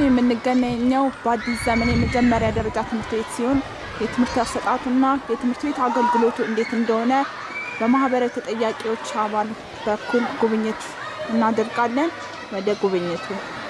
የምንገኘው በአዲስ ዘመን የመጀመሪያ ደረጃ ትምህርት ቤት ሲሆን የትምህርት አሰጣጡና የትምህርት ቤት አገልግሎቱ እንዴት እንደሆነ በማህበራዊ ተጠያቂዎች አባል በኩል ጉብኝት እናደርጋለን። ወደ ጉብኝቱ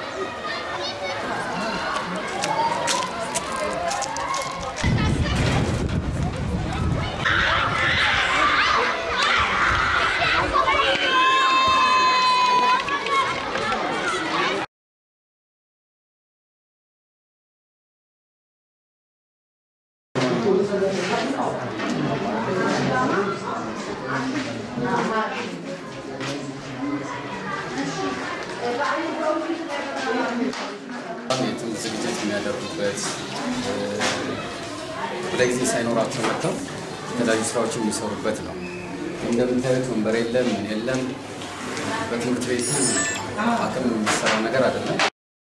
የትምህርት ዝግጅት የሚያደርጉበት ወደ ጊዜ ሳይኖራቸው መጥተው የተለያዩ ስራዎችን የሚሰሩበት ነው። እንደምታዩት ወንበር የለም፣ ምን የለም። በትምህርት ቤቱ አቅም የሚሰራው ነገር አይደለም።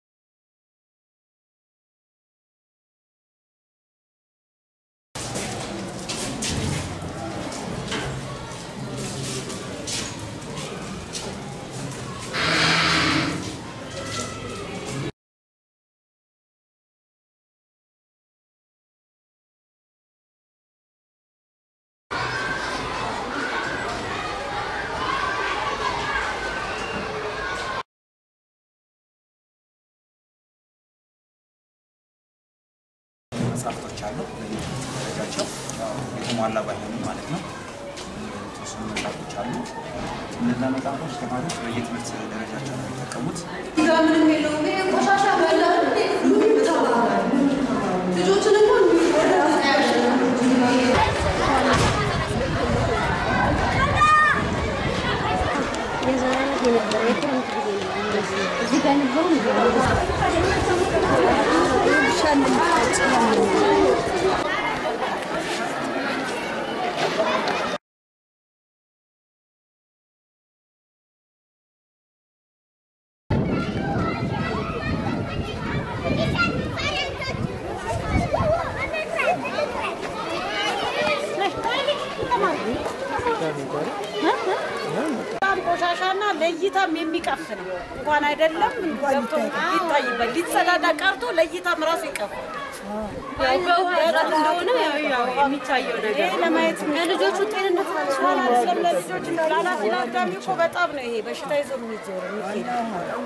መጽሐፍቶች አሉ ደረጃቸው የተሟላ ባይሆንም ማለት ነው። የተወሰኑ መጽሐፎች አሉ። እነዛ መጽሐፎች ተማሪዎች በየትምህርት ደረጃቸው ነው የሚጠቀሙት። በጣም ቆሻሻና ለእይታም የሚቀፍ ነው። እንኳን አይደለም ገብቶ ይታይበት ሊጸዳዳ ቀርቶ ለእይታም ራሱ ይቀፋል። እንደሆነ የሚታየው ነገር ለማየት ለልጆቹ ጤንነት ለልጆች ለኃላፊ ለአዳሚ እኮ በጣም ነው ይሄ በሽታ ይዞ የሚዞር የሚሄድ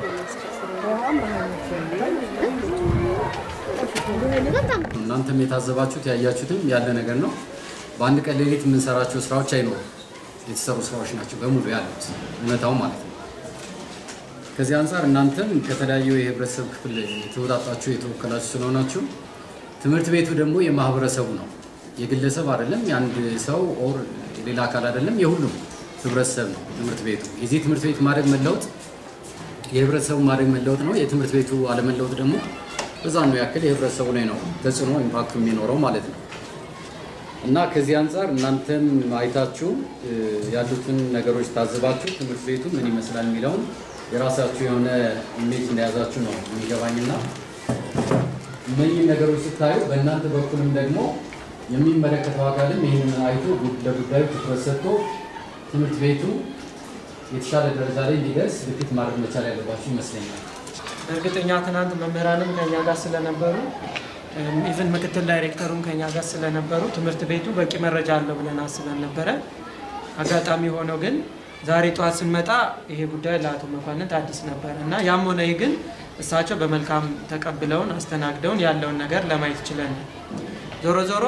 እናንተም የታዘባችሁት ያያችሁትም ያለ ነገር ነው። በአንድ ቀን ሌሊት የምንሰራቸው ስራዎች አይኖሩም። የተሰሩ ስራዎች ናቸው በሙሉ ያሉት እውነታው ማለት ነው። ከዚህ አንጻር እናንተም ከተለያዩ የህብረተሰብ ክፍል የተወጣጣችሁ የተወከላችሁ ስለሆናችሁ ትምህርት ቤቱ ደግሞ የማህበረሰቡ ነው፣ የግለሰብ አይደለም፣ የአንድ ሰው ኦር የሌላ አካል አይደለም፣ የሁሉም ህብረተሰብ ነው ትምህርት ቤቱ። የዚህ ትምህርት ቤት ማድረግ መለወጥ የህብረተሰቡ ማድረግ መለወጥ ነው። የትምህርት ቤቱ አለመለወጥ ደግሞ በዛ ነው ያክል የህብረተሰቡ ላይ ነው ተጽዕኖ ኢምፓክቱ የሚኖረው ማለት ነው። እና ከዚህ አንጻር እናንተም አይታችሁ ያሉትን ነገሮች ታዝባችሁ ትምህርት ቤቱ ምን ይመስላል የሚለውን የራሳችሁ የሆነ ኢሜጅ እንደያዛችሁ ነው የሚገባኝና እነዚህ ነገሮች ስታዩ በእናንተ በኩልም ደግሞ የሚመለከተው አካልም ይህንን አይቶ ለጉዳዩ ትኩረት ሰጥቶ ትምህርት ቤቱ የተሻለ ደረጃ ላይ እንዲደርስ ግፊት ማድረግ መቻል ያለባችሁ ይመስለኛል። እርግጠኛ ትናንት መምህራንም ከኛ ጋር ስለነበሩ ኢቨን ምክትል ዳይሬክተሩም ከኛ ጋር ስለነበሩ ትምህርት ቤቱ በቂ መረጃ አለው ብለን አስበን ነበረ። አጋጣሚ ሆነው ግን ዛሬ ጠዋት ስንመጣ ይሄ ጉዳይ ለአቶ መኳንንት አዲስ ነበር እና ያም ሆነ ይህ ግን እሳቸው በመልካም ተቀብለውን አስተናግደውን ያለውን ነገር ለማየት ችለን ነው። ዞሮ ዞሮ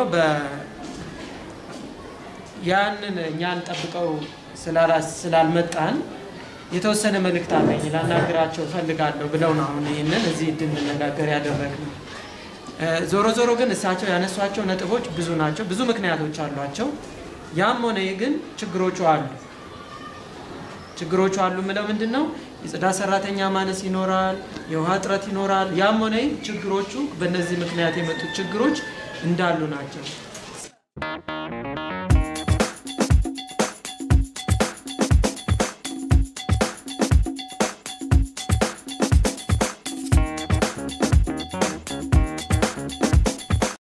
ያንን እኛን ጠብቀው ስላልመጣን የተወሰነ መልእክት አለኝ ላናግራቸው እፈልጋለሁ ብለው ነው አሁን ይህንን እዚህ እንድንነጋገር ያደረግነው። ዞሮ ዞሮ ግን እሳቸው ያነሷቸው ነጥቦች ብዙ ናቸው። ብዙ ምክንያቶች አሏቸው። ያም ሆነ ይህ ግን ችግሮቹ አሉ። ችግሮቹ አሉ ምለው ምንድን ነው? የጽዳት ሰራተኛ ማነስ ይኖራል፣ የውሃ እጥረት ይኖራል። ያም ሆነ ይህ ችግሮቹ በእነዚህ ምክንያት የመጡት ችግሮች እንዳሉ ናቸው።